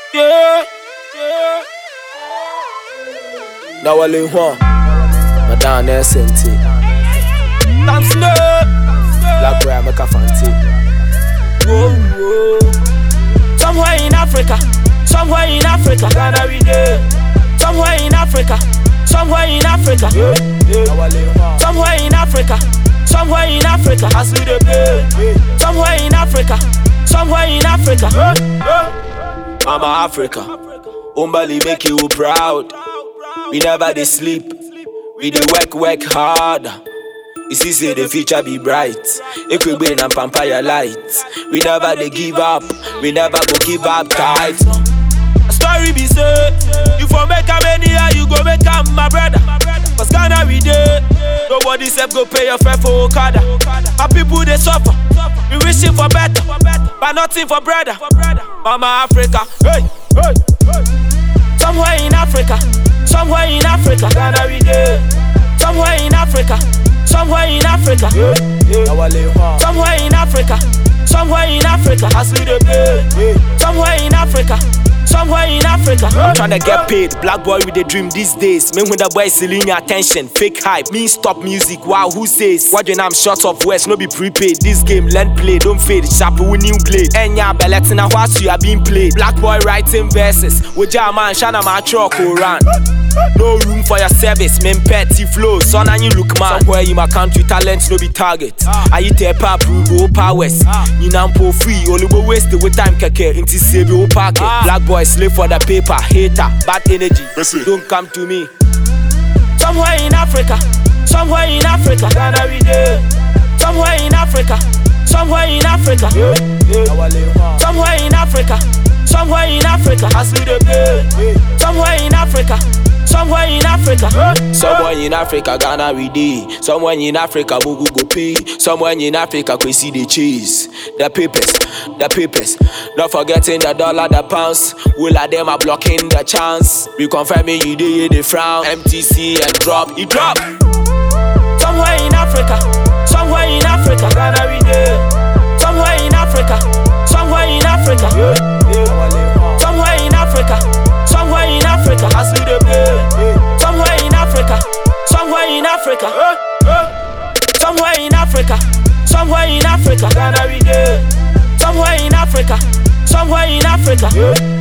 Yeah, yeah. na wale ho madan na sente Tam Snow. black boy ameka fante Whoa, whoa. Somewhere in Africa, somewhere in Africa, Ghana we dey. Somewhere in Africa, somewhere in Africa, na wale ho somewhere in Africa, somewhere in Africa, as we dey play. Somewhere in Africa, somewhere in Africa. mama africa umbali make you proud we never dey sleep we dey work work hard you see say the future be bright ekwegbe na pampaya light we never dey give up we never go give up tight. Story be say, you for make am anyhow, you go make am my brother. Cause Ghana we dey, nobody self go pay your fare for Okada. My people they suffer, we wishing for better, but nothing for brother. Mama Africa, hey, hey, hey. Somewhere in Africa, somewhere in Africa, Ghana we dey. Somewhere in Africa, somewhere in Africa, na wale ho somewhere in Africa, somewhere in Africa, as we dey play. Somewhere in Africa, somewhere in Africa. Tryna get paid, black boy with a dream these days. Me when the boy selling your attention, fake hype. Me stop music, wow, who says? What when I'm short of words, no be prepaid. This game, learn play, don't fade. Sharp with new blade. Enya belletina what you are being played. Black boy writing verses. With your man, shana my truck run. No room for your service, men petty flow. Son and you look man. Somewhere in my country, talent no be target. I eat a pap, go powers. You know, po free, only go waste with time keke. Inti save your pocket. Black boy slave for the paper, hater, bad energy. Don't come to me. Somewhere in Africa, somewhere in Africa, Ghana we dey. Somewhere in Africa, somewhere in Africa, somewhere in Africa, somewhere in Africa, as we dey play. Somewhere in Africa, somewhere in Africa. Somewhere in Africa, Ghana we dey. Somewhere in Africa, Mugu go pay. Somewhere in Africa, we see the cheese. The papers, the papers. Not forgetting the dollar, the pounds. Will of them are blocking the chance. We confirming you dey, they frown. MTC and drop, you drop. Somewhere in Africa, somewhere in Africa, Ghana we dey. Somewhere in Africa, somewhere in Africa, somewhere in Africa, somewhere in Africa, as we dey play. Somewhere in Africa, somewhere in Africa, somewhere in Africa, somewhere in Africa, Ghana we dey. Somewhere in Africa, somewhere in Africa,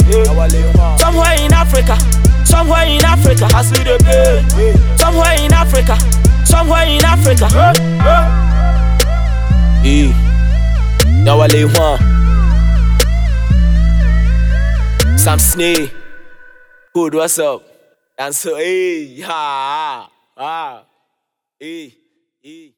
somewhere in Africa, somewhere in Africa, as we dey play. Somewhere in Africa, somewhere in Africa. Eh. Now I lay one. Sam Snake. Good, what's up? And so, hey, ha, ah, hey, hey.